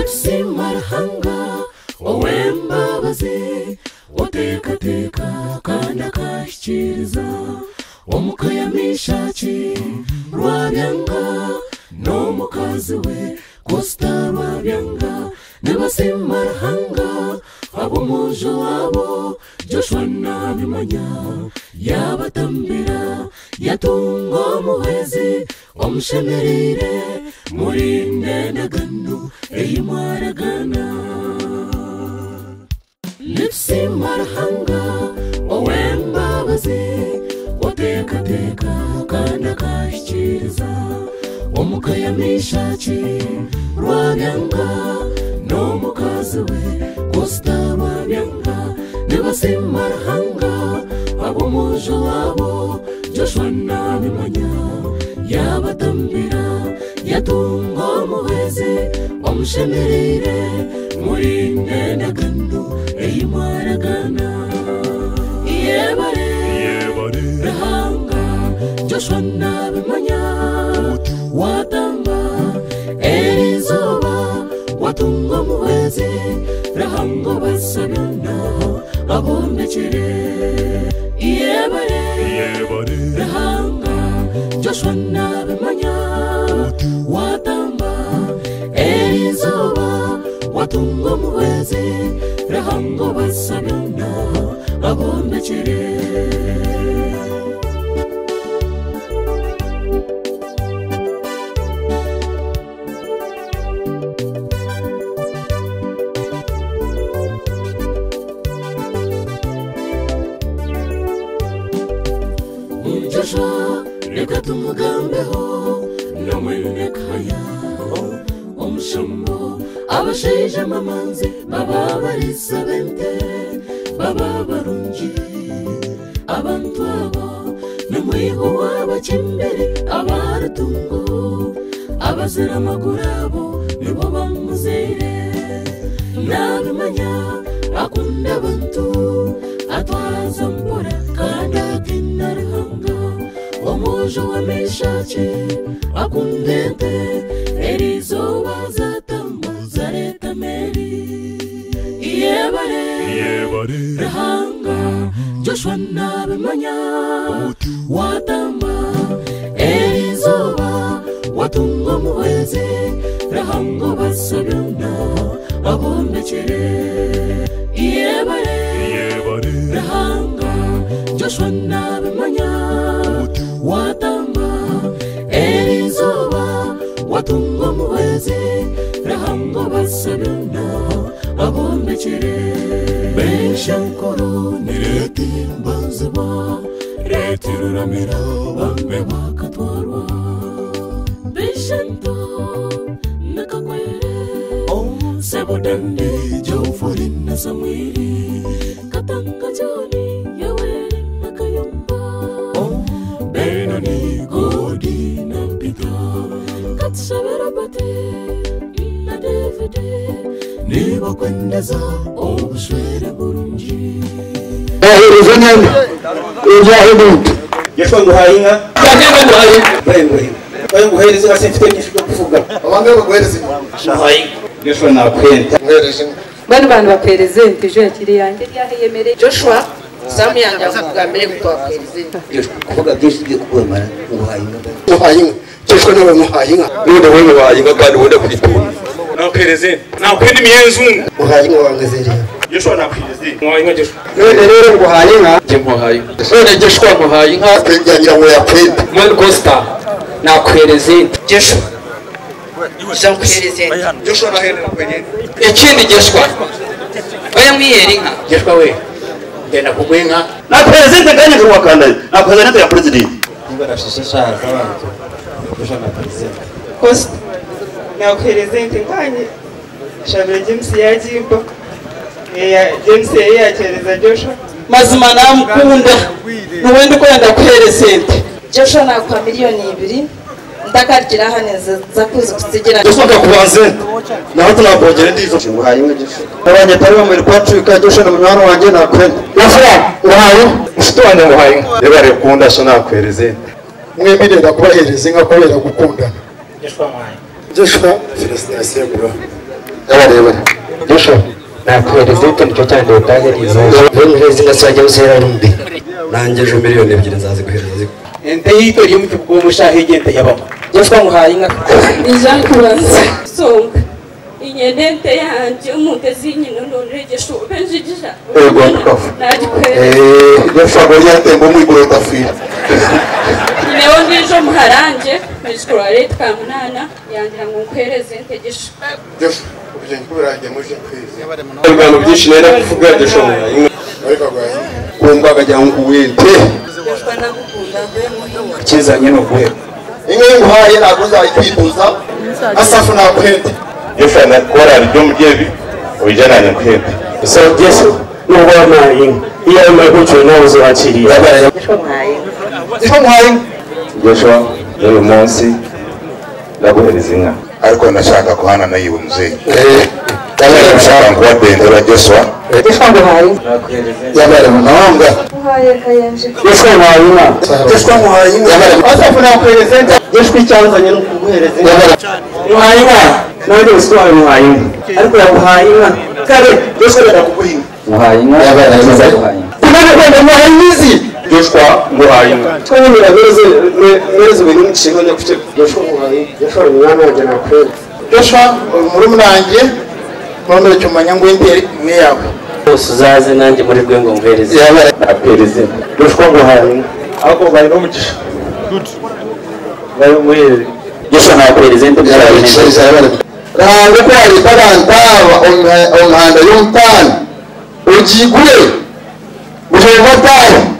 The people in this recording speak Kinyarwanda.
nsimarahanga wowe mbabazi watekateka kandi akashyikiriza wo mukayamishaki rwabyanga n'umukazi we kosita rwabyanga n'abasimbarahanga ab'umujo wabo joshua nabimanya yabatambira yatungo muhezi wamushemerire muri ndendagano eyimwaragana nipsimbarahanga wowe mbabazi watekateka kandi akashyikiriza wo mukayamishaki rwabyanga n'umukazi we kosita babyanga nibasimbarahanga ab'umujo wabo joshua nabimanya yabatambira yatungo muhezi wamushemerere muri ndendagano eyimwaragana yebare rahanga joshua nabimanya watamba erizuba watunga muhezi rahango basabana abomekere iyebare rahanga joshua nabimanya watamba erizuba watunga muhezi rahango basabana abomekere umufasha reka tumugambeho n'umwinekaya umushumbo abasheje amamanzi baba barisabente baba barungi abantu abo n'umwiho w'abakimbere abaratungo abazira amaguru abo nibo bamuzire nabimanya akunda abantu atwaza mbura kandi akina ruhanga umujo w'amishaki akundente erizo bazatambuza leta meri iyebare ruhanga joshua nabimanya watamba erizoba watunga muhezi rahango basabana abombekere iyebare rahanga joshua nabimanya watamba erizoba watunga muhezi rahango basabana abombekere benshankoro ni leta imbanziba leta iruramira bamwe bakatwarwa bishento nakagwere sebudandi jofuri na samwiri katanga joni yaweri nakayumba benoni godi na pita katshaberabate na devide nibakwendeza obushwere burungi nzahereza neza nzahemuka yashobora guhaye inka nzagenda nguhaye bayo nguhaye bayo nguhereza inka se mfite byinshi byo kuvuga abange baguhereza inka nahaye inka yashobora nakwenta nguhereza inka bano bantu baperezente ejo yakiri yanjye ryaheyemereye joshua samu yanjye avuga mbere yuko waperezente kuvuga byinshi ugiye kuguhamara uhaye inka muhaye inka cyeshwa nawe muhaye inka none wowe muhaye inka kandi wenda kuyitunga nakweleze nakwenda imyenzungu muhaye inka wangazereye yashobora nakweleze muhaye inka gishwa none rero nguhaye inka njye muhaye inka none gishwa muhaye inka yagira ngo yakwenda mwene kosita nakwereze gishwa nzakwerezente yashobora nahera nakweleze ikindi gishwa oya mwihera inka gishwa we genda kuguha inka na perezida kanya kuri wakanda na perezida ya perezida niba nashishishara abantu yashobora nakweleze kosita nzakwerezente nkanye shabira james yagimba james yari yakereza josha mazima namukunda n'ubundi uko yenda kuherezente joshua nakuha miliyoni ibiri ndakarikira hano nza kuzi kuzigeranya gusohoka ku bazenda naho tunakongera indi zo nguhaye inka gifu abanyatari bamubiri kuba cuka gifu na munywana wanjye nakwenda nafura nguhaye inshuti wanjye nguhaye inka reba rekunda so nakwereze mwemerera kubahereza inka kubera gukundana gishwa muhaye jeshwa felicitasiyo bro y'abarebare joshua nakohereza ibite nicyo cyane utangiriza wemeje izina zajya uzera rumbi nanjye ejo miliyoni ebyiri nzaziguhereza zigwa ente yito yomu kikugumusha higente yabamo joshua muhaye inka ntizakubaza songa inyenente yanjye umutezi nyinonore igishube njijisha ego ndikafu nagikwere eee yashobora kuba yatemba umwigure udafira niwo ndijo muharanje mejitware twamunana yangira ngo nkwereze ntegesha byose ubugeni bw'uburangiye muje kwezi ibintu byinshi nari kuvuga dushobora ariko rwaye kumva akagira ngo uwente ikizanye ni uguhe inka y'inguhaye ntabwo uzayikwifuza asafu nakwenda yesu na korari ryo mu gebi ubijananye kwembi so yesu nubwo wampaye inka iyo arimo yaguciwe nawe uzubakiriye joshua muhaye inka icyo muhaye inka joshua n'uyu munsi ndaguhereza inka ariko nashaka kuhana na yiwe muzeyi eee nashaka kuwadendera joshua joshua muhaye inka yabare mu mahanga uhaye kayenje yesu wampaye inka yashwa muhaye inka yabare asafu nakuhereza ente gishwi icyazanye ni ukuguhereza inka yabare muhaye inka nawe ndi gusa wawe muhaye inka ariko yaguhaye inka kare yashwa yarakuguha inka muhaye inka yabare muhaye inka kumana kwenda muhaye imizi joshua nguhaye inka twemera mereze mereze ibintu n'inshinga nyakugera yesu muhaye inka yesu umwana wanjye nakwera joshua uri murumwanjye none cyumanya ngo indere imwe yawe bose uzaze nanjye muri rwe ngo nguhereze yabare naguhereza inka yoshwa nguhaye inka ahubwo mbaye n'umugisha mbaye umuhereze yesu nakuhereza ente yabare byarabihenze inshinga yabare rahange ko hari parantaba onkanda y'umutana ugigure buhema tayo